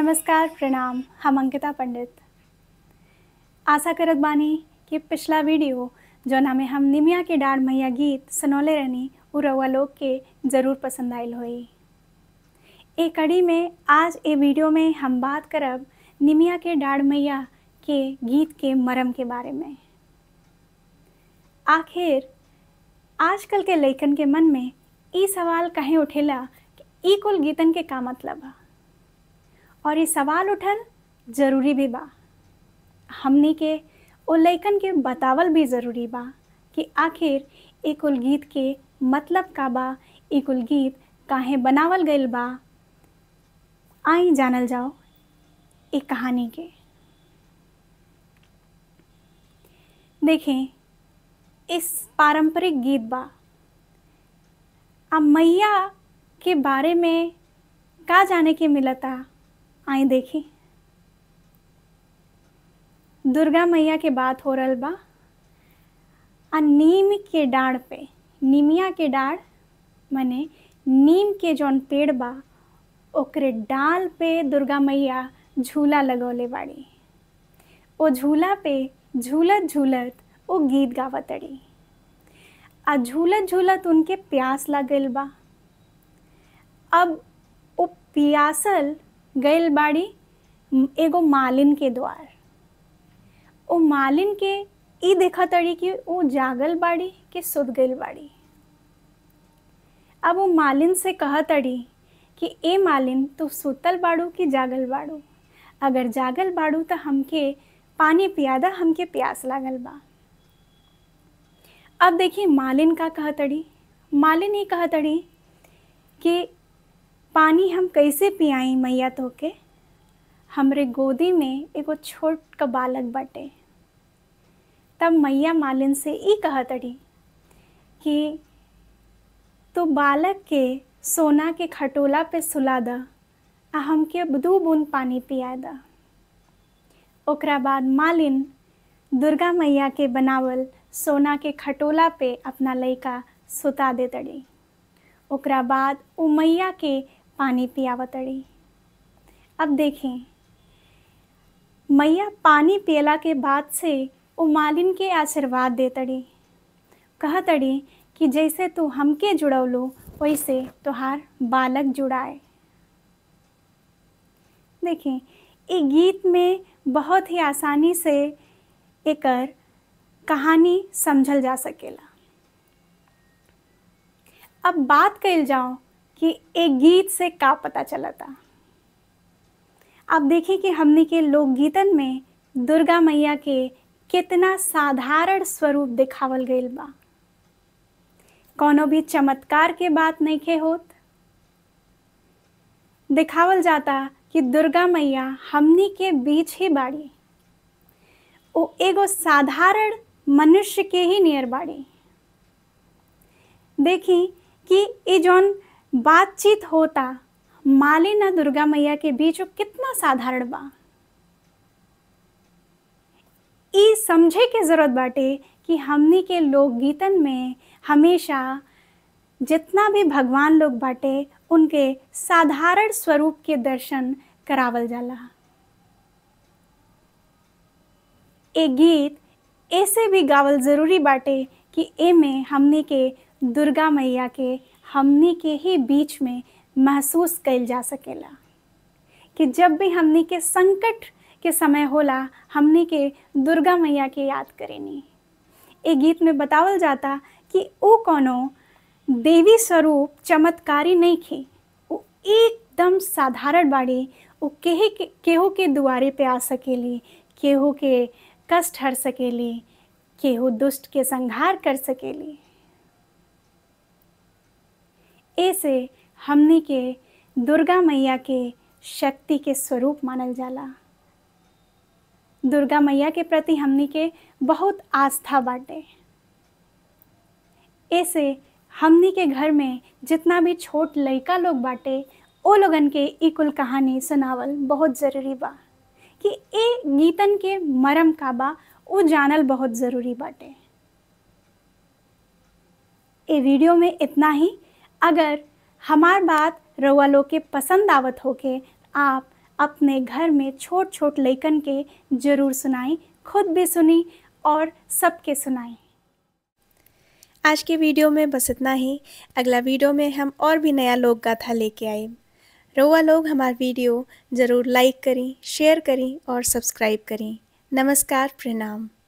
नमस्कार प्रणाम हम अंकिता पंडित आशा करत बानी कि पिछला वीडियो जौना में हम निमिया के डाढ़ मैया गीत सुनौले रहनी उ रउआ लोग के ज़रूर पसंद आयल होई ए कड़ी में आज ए वीडियो में हम बात करब निमिया के डाढ़ मैया के गीत के मरम के बारे में आखिर आजकल के लइकन के मन में ई सवाल कहीं उठेला कि ई कुल गीतन के का मतलब बा और ये सवाल उठल ज़रूरी भी बा हमनी के ओ लइकन के बतावल भी ज़रूरी बा कि आखिर ए कुल गीत के मतलब का बा ए कुल गीत काहे बनावल गइल बा आई जानल जाओ ए कहानी के देखें इस पारंपरिक गीत बा अब मैया के बारे में का जाने के मिलता आई देखी दुर्गा मैया के बात हो रहल बा आ नीम के डाढ़ पे निमिया के डाढ़ माने नीम के जौन पेड़ बा ओकरे डाल पे दुर्गा मैया झूला लगौले बाड़ी ओ झूला पे झूलत झूलत ओ गीत गावतड़ी आ झूलत झूलत उनके प्यास लगल बा अब ओ पियासल गइल बाड़ी एगो मालिन के द्वार ओ मालिन के ई देखा तड़ी कि वो जागल बाड़ी कि सुत गइल बाड़ी अब वो मालिन से कह तड़ी कि ए मालिन तू सुतल बाड़ू कि जागल बाड़ू अगर जागल बाड़ू तो हमके पानी पियादा हमके प्यास लागल बा अब देखिए मालिन का कहतड़ी मालिन ही कहतड़ी कि पानी हम कैसे पियाई मैया तो के हमरे गोदी में एगो छोट का बालक बाटे तब मैया मालिन से ई कहतड़ी कि तो बालक के सोना के खटोला पे सुला द आ हमके दू बूंद पानी पिया द ओकरा बाद मालिन दुर्गा मैया के बनावल सोना के खटोला पे अपना लइका सुता दे तड़ी ओकरा बाद उ मैया के पानी पियावतड़ी अब देखें मैया पानी पियला के बाद से उ मालिन के आशीर्वाद देतड़ी कहतड़ी कि जैसे तू हमके जुड़ौलो वैसे तोहार बालक जुड़ाए देखें ये गीत में बहुत ही आसानी से एकर कहानी समझल जा सकेला अब बात कइल जाओ कि एक गीत से का पता चलता अब देखिए कि हमने के लोकगीतन में दुर्गा मैया के कितना साधारण स्वरूप दिखावल गइल बा कोनो भी चमत्कार के बात नहीं के होत दिखावल जाता कि दुर्गा मैया हमनी के बीच ही बाड़ी ओ एगो साधारण मनुष्य के ही नियर बाड़ी देखी कि ये जौन बातचीत होता मालिन और दुर्गा मैया के बीच वो कितना साधारण बा ई समझे के जरूरत बाटे कि हमनी के लोकगीतन में हमेशा जितना भी भगवान लोग बाटे उनके साधारण स्वरूप के दर्शन करावल जाला ए गीत ऐसे भी गावल जरूरी बाटे कि ए में हमनी के दुर्गा मैया के हमनी के ही बीच में महसूस कइल जा सकेला कि जब भी हमनी के संकट के समय होला हमनी के दुर्गा मैया के याद करेनी ए गीत में बतावल जाता कि वो कोनो देवी स्वरूप चमत्कारी नहीं खे वो एकदम साधारण बाड़ी वो केहे के केहू के दुआरे पे आ सकेली केहू के कष्ट हर सकेली केहू दुष्ट के संहार कर सकेली ऐसे हमनी के दुर्गा मैया के शक्ति के स्वरूप मानल जाला दुर्गा मैया के प्रति हमनी के बहुत आस्था बाटे ऐसे हमनी के घर में जितना भी छोट लइका लोग बाटे ओ लोगन के ई कुल कहानी सुनावल बहुत ज़रूरी बा कि ए गीतन के मरम का बा वो जानल बहुत ज़रूरी बाटे ए वीडियो में इतना ही अगर हमार बात रउआ लोग के पसंद आवत होके आप अपने घर में छोट छोट लइकन के ज़रूर सुनाई खुद भी सुनी और सबके सुनाई आज के वीडियो में बस इतना ही अगला वीडियो में हम और भी नया लोक गाथा लेके आए रोआ लोग हमारा वीडियो ज़रूर लाइक करें शेयर करें और सब्सक्राइब करें नमस्कार प्रणाम